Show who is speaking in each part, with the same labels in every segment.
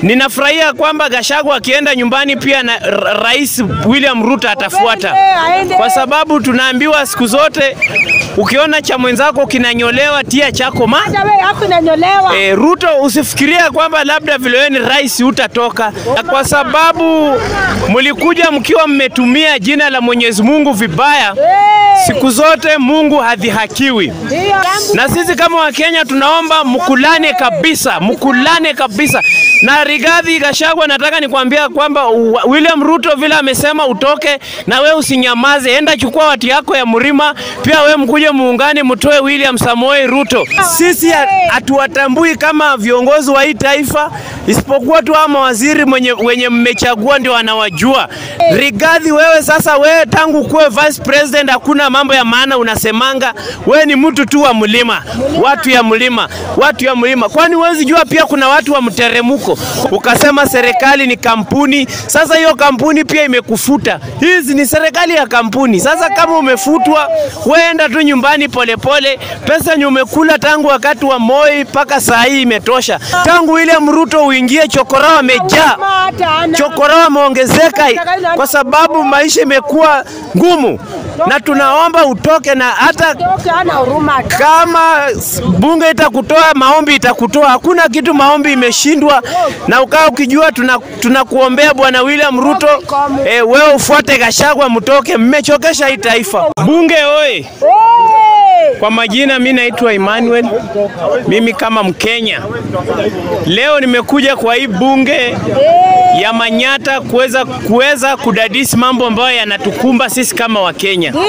Speaker 1: Ninafurahia kwamba Gachagua akienda nyumbani pia na ra- Rais William Ruto atafuata, kwa sababu tunaambiwa siku zote ukiona cha mwenzako kinanyolewa tia chako ma
Speaker 2: Hata wewe yako inanyolewa.
Speaker 1: E, Ruto usifikiria kwamba labda vile wewe ni rais utatoka, kwa sababu mlikuja mkiwa mmetumia jina la Mwenyezi Mungu vibaya.
Speaker 2: Eh,
Speaker 1: Siku zote Mungu hadhihakiwi,
Speaker 2: Ndio.
Speaker 1: na sisi kama Wakenya tunaomba mkulane kabisa, mkulane kabisa. Na Rigathi Gachagua, nataka nikwambia kwamba u- William Ruto vile amesema utoke, na we usinyamaze, enda chukua watu yako ya mlima, pia we mkuje muungane, mtoe William Samoei Ruto. Sisi ha- hatuwatambui kama viongozi wa hii taifa, isipokuwa tu ama waziri mwenye, wenye mmechagua ndio wanawajua. Rigathi, wewe sasa, wewe tangu kuwe vice president hakuna mambo ya maana unasemanga. Wewe ni mtu tu wa mlima, watu ya mlima, watu ya mlima. Kwani huwezi jua pia kuna watu wa mteremko? Ukasema serikali ni kampuni, sasa hiyo kampuni pia imekufuta. Hizi ni serikali ya kampuni. Sasa kama umefutwa, weenda tu nyumbani polepole. Pesa yenye umekula tangu wakati wa Moi mpaka saa hii imetosha. Tangu William Ruto uingie, chokora wamejaa
Speaker 2: Hata ana.
Speaker 1: chokora wameongezeka kwa sababu maisha imekuwa ngumu, na tunaomba utoke, na hata
Speaker 2: Toke ana huruma.
Speaker 1: kama s- bunge itakutoa, maombi itakutoa. Hakuna kitu maombi imeshindwa, na ukaa ukijua tuna tunakuombea Bwana William Ruto, eh, wewe ufuate Gachagua, mtoke, mmechokesha hii taifa. Bunge oye!
Speaker 2: Eh,
Speaker 1: Kwa majina mi naitwa Emmanuel, mimi kama Mkenya leo nimekuja kwa hii bunge ya Manyata kuweza kuweza kudadisi mambo ambayo yanatukumba sisi kama Wakenya,
Speaker 2: Ndio.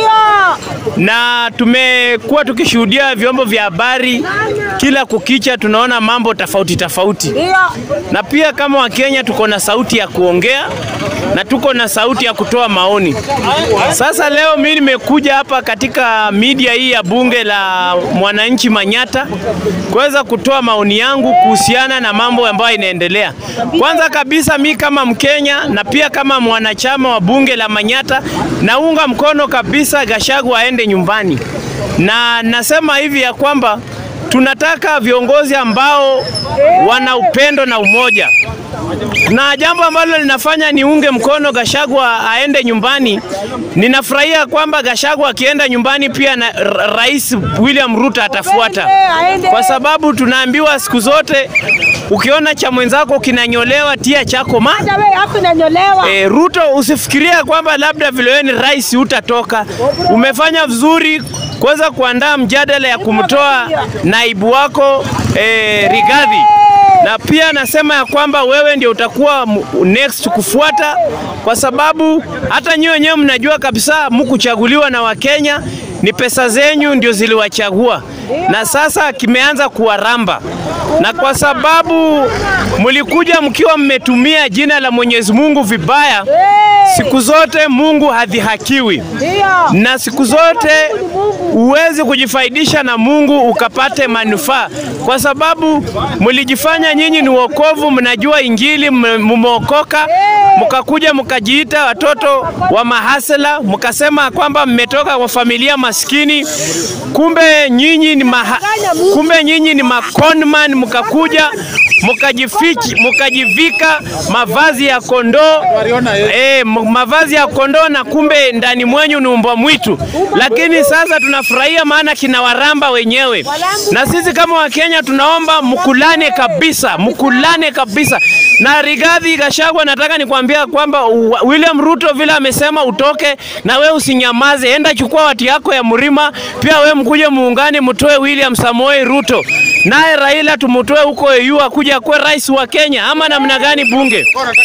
Speaker 1: na tumekuwa tukishuhudia vyombo vya habari kila kukicha, tunaona mambo tofauti tofauti,
Speaker 2: Ndio.
Speaker 1: na pia kama Wakenya tuko na sauti ya kuongea na tuko na sauti ya kutoa maoni. Sasa leo mimi nimekuja hapa katika media hii ya bunge la mwananchi Manyata kuweza kutoa maoni yangu kuhusiana na mambo ambayo inaendelea. Kwanza kabisa mi kama Mkenya na pia kama mwanachama wa bunge la Manyata naunga mkono kabisa Gachagua aende nyumbani, na nasema hivi ya kwamba tunataka viongozi ambao wana upendo na umoja na jambo ambalo linafanya niunge mkono Gachagua aende nyumbani, ninafurahia kwamba Gachagua akienda nyumbani pia na ra- Rais William Ruto atafuata, kwa sababu tunaambiwa siku zote ukiona cha mwenzako kinanyolewa tia chako ma
Speaker 2: Hata wewe yako inanyolewa.
Speaker 1: E, Ruto usifikiria kwamba labda vile wewe ni rais utatoka. Umefanya vizuri kuweza kuandaa mjadala ya kumtoa naibu wako e, Rigathi, na pia nasema ya kwamba wewe ndio utakuwa mu- next kufuata, kwa sababu hata nyinyi wenyewe mnajua kabisa mkuchaguliwa na Wakenya, ni pesa zenyu ndio ziliwachagua, na sasa kimeanza kuwaramba, na kwa sababu mlikuja mkiwa mmetumia jina la Mwenyezi Mungu vibaya, siku zote Mungu hadhihakiwi
Speaker 2: Ndio.
Speaker 1: na siku zote huwezi kujifaidisha na Mungu ukapate manufaa, kwa sababu mlijifanya nyinyi ni wokovu, mnajua Injili, mme- mmeokoka, mkakuja mkajiita watoto wa mahasela, mkasema kwamba mmetoka kwa familia maskini, kumbe nyinyi ni maha, kumbe nyinyi ni maconman, mkakuja mkajifichi mkajivika mavazi ya kondoo eh, m- mavazi ya kondoo na kumbe ndani mwenyu ni umbwa mwitu. Lakini sasa tunafurahia maana kinawaramba wenyewe, na sisi kama Wakenya tunaomba mkulane kabisa, mkulane kabisa. Na Rigathi Gachagua, nataka nikwambia kwamba u- William Ruto vile amesema utoke, na we usinyamaze, enda chukua watu yako ya mlima, pia we mkuje muungane, mtoe William Samoei Ruto, naye Raila tumutoe huko EU akuja kuwe rais wa Kenya, ama namna gani bunge?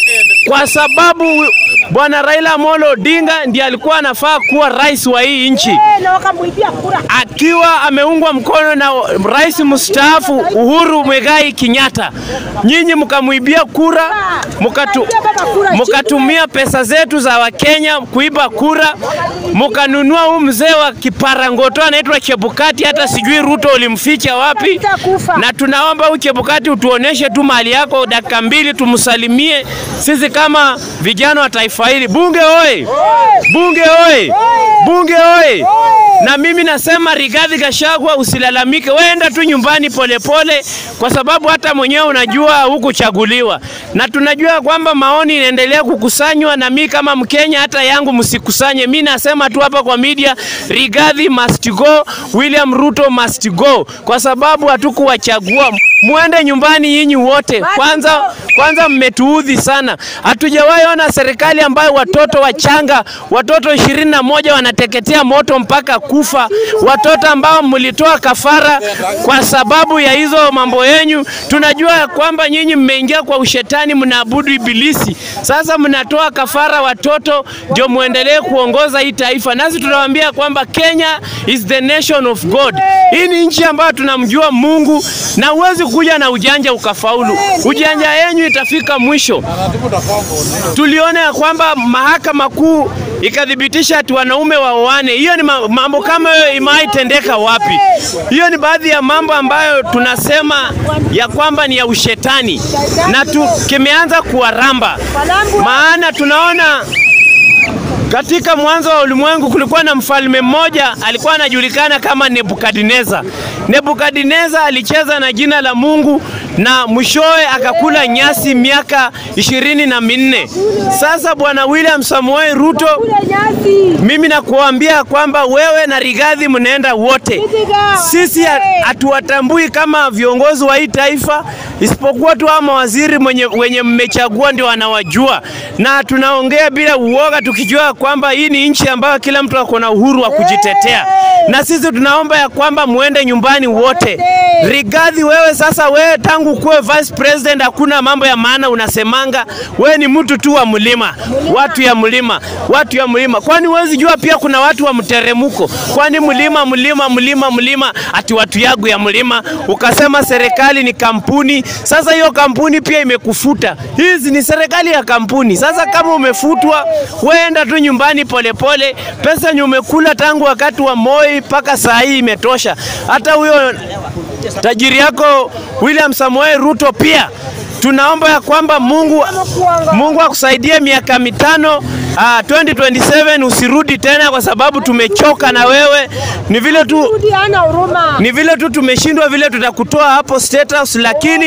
Speaker 1: Kwa sababu bwana Raila Amolo Odinga ndiye alikuwa anafaa kuwa rais wa hii nchi
Speaker 2: Eh, na wakamuibia kura.
Speaker 1: akiwa ameungwa mkono na rais mstaafu Uhuru Muigai Kenyatta. Nyinyi mkamwibia kura, mukatu, mukatumia pesa zetu za Wakenya kuiba kura, mukanunua huu mzee wa kiparangoto anaitwa Chebukati, hata sijui Ruto ulimficha wapi.
Speaker 2: Atakufa.
Speaker 1: Na tunaomba huyu Chebukati utuoneshe tu mahali yako dakika mbili, tumsalimie sisi kama vijana wa taifa taifa hili. Bunge oye! Bunge oye! Bunge oye! Na mimi nasema Rigathi Gachagua, usilalamike, weenda tu nyumbani polepole pole, kwa sababu hata mwenyewe unajua hukuchaguliwa, na tunajua kwamba maoni inaendelea kukusanywa, na mi kama Mkenya hata yangu msikusanye. Mi nasema tu hapa kwa media, Rigathi must go, William Ruto must go, kwa sababu hatukuwachagua. Muende nyumbani nyinyi wote. Kwanza kwanza mmetuudhi sana. Hatujawahi ona serikali ambayo watoto wachanga, watoto ishirini na moja wanateketea moto mpaka kufa, watoto ambao mlitoa kafara kwa sababu ya hizo mambo yenyu. Tunajua ya kwamba nyinyi mmeingia kwa ushetani, mnaabudu ibilisi. Sasa mnatoa kafara watoto ndio muendelee kuongoza hii taifa, nasi tunawaambia kwamba Kenya is the nation of God. Hii ni nchi ambayo tunamjua Mungu na huwezi kuja na ujanja ukafaulu. Ujanja yenyu itafika mwisho. Tuliona ya kwamba mahakama kuu ikathibitisha ati wanaume waoane. Hiyo ni ma- mambo kama hiyo imaitendeka wapi? Hiyo ni baadhi ya mambo ambayo tunasema ya kwamba ni ya ushetani na tu, kimeanza kuwaramba, maana tunaona katika mwanzo wa ulimwengu kulikuwa na mfalme mmoja alikuwa anajulikana kama Nebukadneza. Nebukadneza alicheza na jina la Mungu na mwishowe akakula nyasi miaka ishirini na minne. Sasa bwana William Samoei Ruto, mimi nakuambia kwamba wewe na Rigathi mnaenda wote. Sisi ha- hatuwatambui kama viongozi wa hii taifa, isipokuwa tu ama waziri mwenye, wenye mmechagua ndio wanawajua, na tunaongea bila uoga tukijua kwamba hii ni nchi ambayo kila mtu ako na uhuru wa kujitetea, na sisi tunaomba ya kwamba muende nyumbani wote. Rigathi, wewe sasa, wewe tangu kuwe vice president hakuna mambo ya maana unasemanga. Wewe ni mtu tu wa mlima, watu ya mlima, watu ya mlima. Kwani huwezi jua pia kuna watu wa mteremko? Kwani mlima, mlima, mlima, mlima, ati watu yagu ya mlima? Ukasema serikali ni kampuni. Sasa hiyo kampuni pia imekufuta. Hizi ni serikali ya kampuni. Sasa kama umefutwa, weenda tu nyumbani polepole. Pesa yenye umekula tangu wakati wa Moi mpaka saa hii imetosha. Hata huyo tajiri yako William Samoei Ruto pia tunaomba ya kwamba Mungu, Mungu akusaidie miaka mitano uh, 2027 usirudi tena, kwa sababu tumechoka na wewe. Ni vile tu
Speaker 2: Rudi hana huruma.
Speaker 1: ni vile tu tumeshindwa vile tutakutoa hapo State House, lakini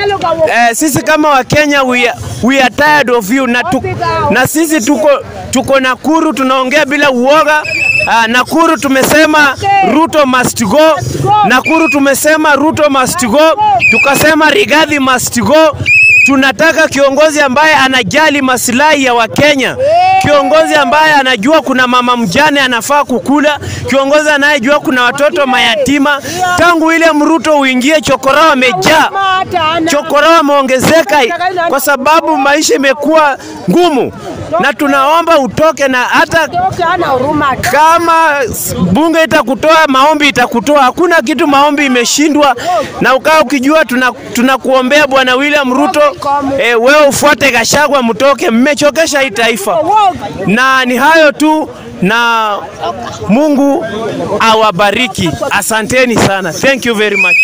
Speaker 1: eh, sisi kama Wakenya we, are- we are tired of you na, tu, na sisi tuko, tuko Nakuru tunaongea bila uoga. Uh, Nakuru tumesema Ruto must go. Nakuru tumesema Ruto must go, tukasema Rigathi must go. Tunataka kiongozi ambaye anajali maslahi ya Wakenya, kiongozi ambaye anajua kuna mama mjane anafaa kukula, kiongozi anayejua kuna watoto mayatima. Tangu William Ruto uingie, chokorao wamejaa, chokorao wameongezeka kwa sababu maisha imekuwa ngumu, na tunaomba utoke, na hata
Speaker 2: Toke hana huruma.
Speaker 1: kama bunge itakutoa, maombi itakutoa. Hakuna kitu maombi imeshindwa, na ukaa ukijua tuna- tunakuombea Bwana William Ruto, eh, wewe ufuate Gachagua, mtoke, mmechokesha hii taifa. Na ni hayo tu, na Mungu awabariki. Asanteni sana, thank you very much.